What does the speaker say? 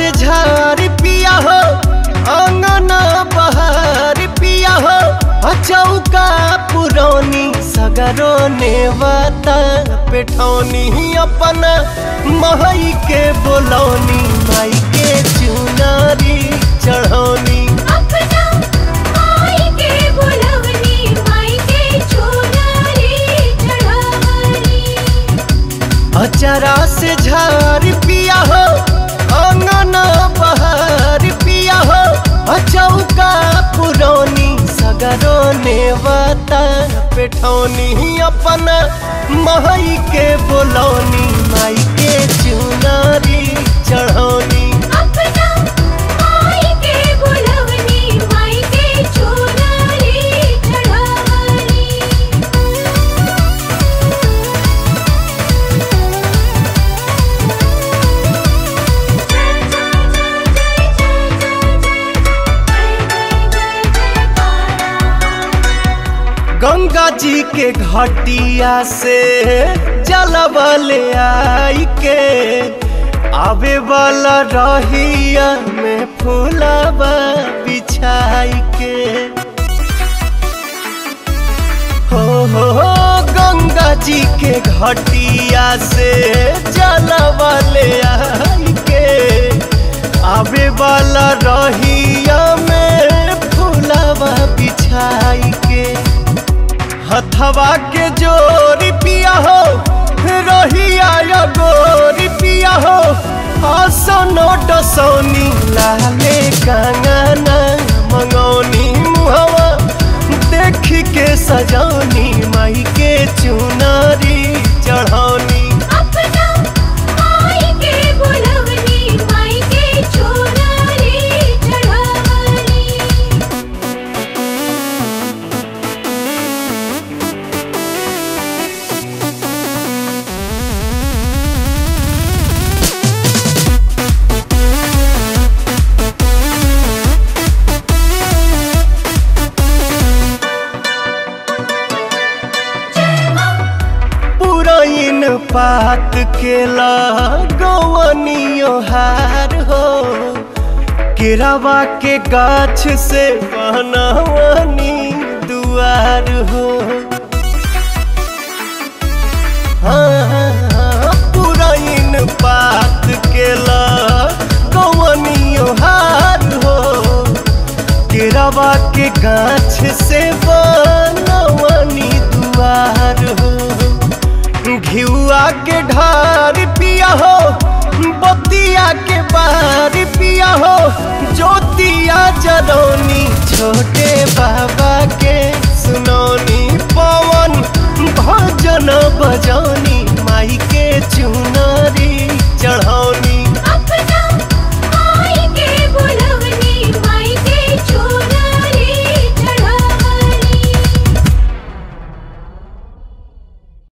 से झार पिया हो अंगना बहार पिया हो चौका पुरौनी सगरो नेवता पेठौनी अपन महई के बोलौनी माई के चुनारी चढ़ौनी अपना माई के बुलवनी माई के चुनरी चढ़वनी अचरा से झार पिया हो अंगना बहार पिया हो चौका पुरौनी सगरो नेवता पेठौनी अपन महई के बोलौनी माई के चुनारी चढ़ौनी अपना माई के बुलवनी माई के चुनरी चढ़वनी गंगा जी के घटिया से जलबले आई के आवे वाला रहिया में फूलबा बिछाई के हो हो हो गंगा जी के घटिया से जलबले आई के आवे वाला रहिया में फूलबा बिछाई के हथवा के जोरी पिया हो रहिया या गोरी पिया हो आसनो डसौनी लाले कंगना मंगौनी मुहवा देख के सजौनी माई के चुनारी चढ़ौनी अपना माई के बुलवनी माई के चुनरी चढ़वनी पुरैन पात के लगवनियो हार हो केरावा के गाछ से बनवनी दुआर हो हाँ, पुरैन पात के ल